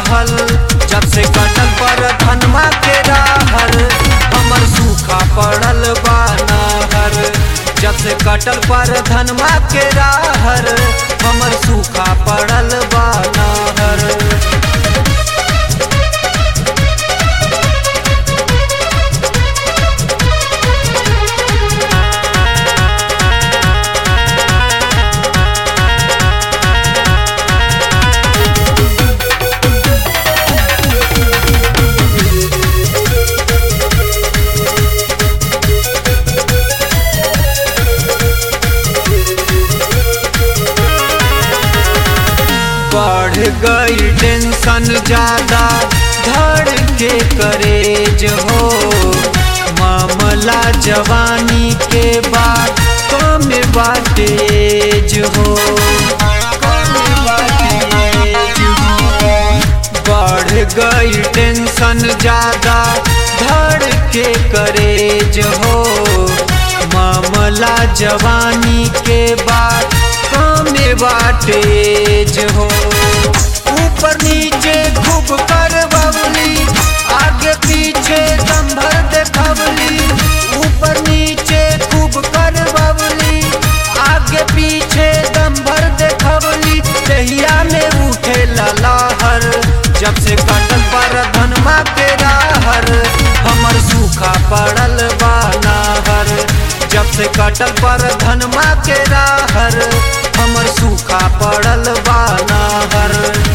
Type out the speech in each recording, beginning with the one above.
रहल जब से कटल पर धनमा के राहर हमर सूखा पड़ल बा नहर जब से कटल पर धनमा के राहर हमर सूखा पड़ल बा नहर बढ़ गई टेंशन ज्यादा धड़ के करेज हो मामला जवानी के बाद कम बातेज हो कम बातेज हो। बढ़ गई टेंशन ज्यादा धड़ के करेज हो मामला जवानी के बाद कमे बाटेज हो ऊपर नीचे खूब कर बबली आगे पीछे दम्भर देखबली ऊपर नीचे खूब कर बबली आगे पीछे दम्भर देखबली दहिया में उठे लहर जब से कटल पर धनमा के राहर हमर सूखा पड़ल बा नहर जब से कटल पर धनमा के राहर हमर सूखा पड़ल बा नहर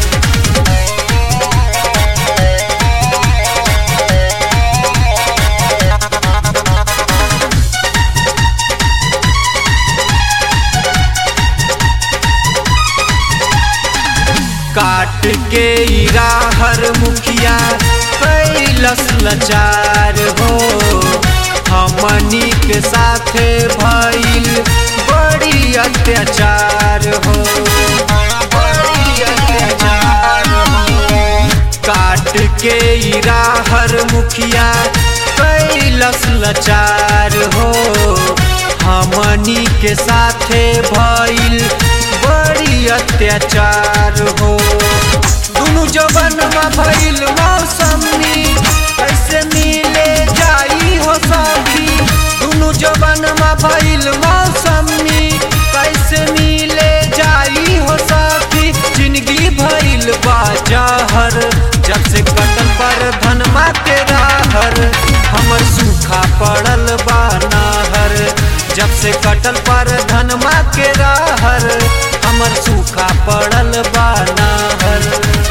काट के इराहर मुखिया कैलस लचार हो हमनी के साथे भइल बड़ी अत्याचार हो बड़ी अत्याचार हो काट के इराहर मुखिया कैलस लचार हो हमनी के साथे भइल बड़ी अत्याचार हो दुनु जवन में भइल मौसमी कैसे मिले जाई हो सखी दुनु जवन में भइल मौसमी कैसे मिले जाई हो सखी जिंदगी भइल बाजहर जब से कटल पर धनमा के राहर हमर सूखा पड़ल बा नहर जब से कटल पर धनमा के राहर हमर सूखा पड़ल बा नहर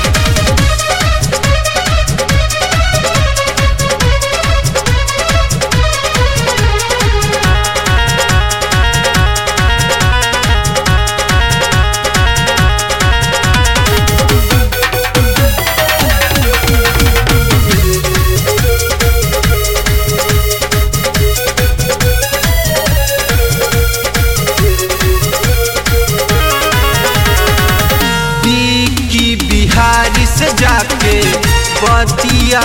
की बिहारी से जाके बतिया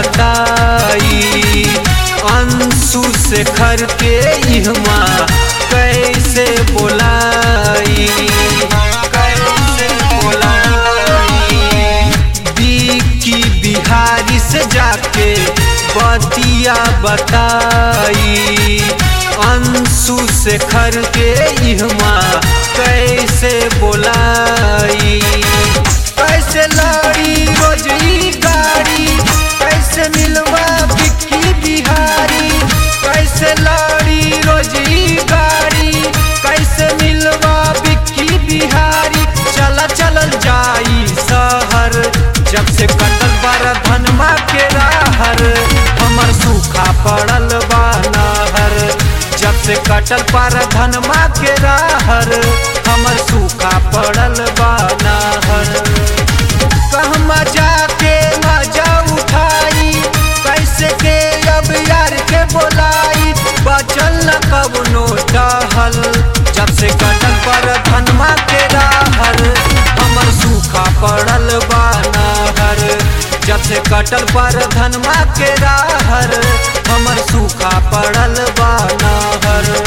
बताई अंशु से खर के इहमा कैसे बोलाई कैसे बोलाई की बिहारी से जाके बतिया बताई अंशु से खर के इहमा कैसे बोलाई कैसे लड़ी रोज ई गाड़ी कैसे मिलवा बिक्की बिहारी कैसे लड़ी रोज ई गाड़ी कैसे मिलवा बिक्की बिहारी चला चलल जाई शहर जब से कटल बार धनमा के राहर हमर सूखा पड़ल बा नहर जब से कटल पर धनमा के राहर हमर सूखा पड़ल बा नहर कहमा जाके मजा उठाई कैसे के अब यार के बोलाई बचल न कवनो टहल जब से कटल पर धनमा के राहर हमर सूखा पड़ल बा नहर जब से कटल पर धनमा के राहर हमर सूखा पड़ल बा नहर